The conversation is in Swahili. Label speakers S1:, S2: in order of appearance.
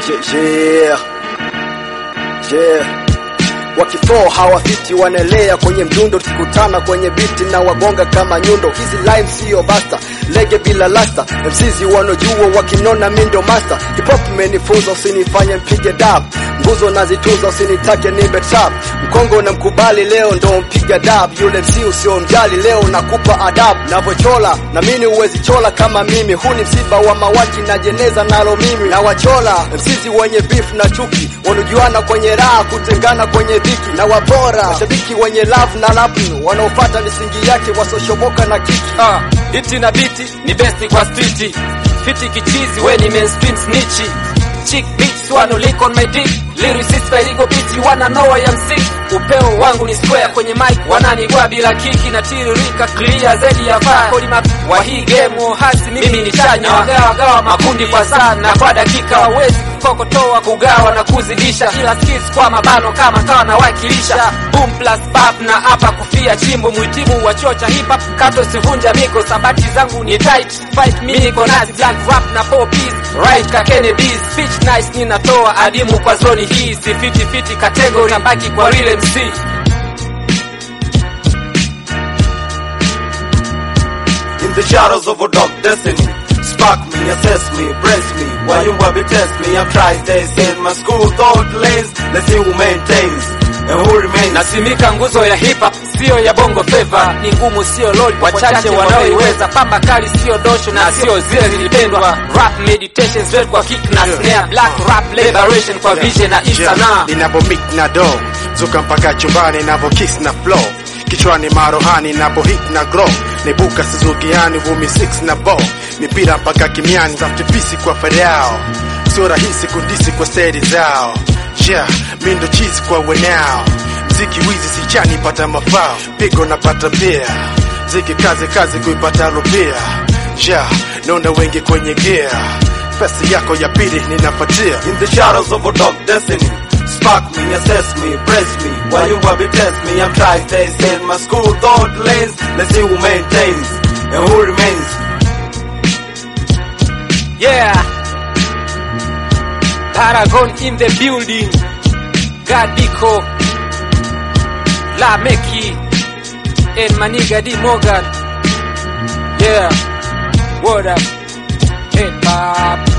S1: Yeah, yeah. Wakiflow hawafiti wanaelea kwenye mdundo, tukikutana kwenye biti na wagonga kama nyundo. Hizi line sio basta, lege bila lasta. MCs wanojua wakinona mindo master. Hip hop imenifunza usinifanye mpige dab, nguzo nazitunza usinitake nimbe trap. Mkongo na mkubali leo ndo mpiga dab, yule MC usiomjali leo nakupa adabu. Navochola na mimi uwezi chola kama mimi, huu ni msiba wa mawaki na jeneza nalo mimi na wachola. MCs wenye beef na chuki wanajuana kwenye raha, kutengana kwenye dhiki na wapora. Mashabiki wenye love na lapu wanaofuata misingi yake wasoshoboka na kiki
S2: Ah, hiti na biti ni besti kwa streeti fiti kichizi we ni mainstream snitchi chick bitch wano lick on my dick lyricist by legal beats you wanna know I am sick upeo wangu ni square kwenye mic wananigwa bila kiki na tiririka clear zaidi ya fire kodi map wa hii game hasi mimi ni chanya wagawa gawa makundi kwa saa na kwa dakika wawezi kokotoa kugawa na kuzidisha ila skills kwa mabano kama kawa na wakilisha boom plus bap na hapa kufia chimbo mwitimu wa chuo cha hip hop kato sivunja miko sabati zangu ni tight fight mimi niko nazi black rap na pop right ka Kennedy speech nice ninatoa adimu kwa zoni hii si fiti fiti category nabaki kwa real MC
S3: In the shadows of a dark destiny Spark me, assess me, brace me While you will be test me I'm trying stay in my school thought lanes Let's see who maintains and who remains
S2: nasimika nguzo ya hip hop sio ya bongo flava ni ngumu sio lol wachache wanaoiweza pamba kali sio dosho na sio zile zilipendwa rap meditation straight kwa kick na snare black rap liberation kwa vision na isana
S4: ninavyo mik na do zuka mpaka chumbani navyo kiss na flow kichwani marohani napo hit na grow nibuka sizugiani vumi 6 na bo mipira mpaka kimiani tafutipisi kwa feriao sio rahisi kundisi kwa stedi zao yeah, mindo chizi kwa wenao mziki wizi sichani pata mafao pigo napata pia ziki kazi kazi kuipata rupia yeah, naona wengi kwenye gear pesa yako ya pili ninapatia
S3: In the shadows of a dark destiny Spark me, assess me, brace me While you will be test me I'm trying stay in my school thought lanes Let's see who maintains and who remains
S2: yeah Paragon in the building Gadiko La Meki and Maniga D Morgan yeah what up hip hop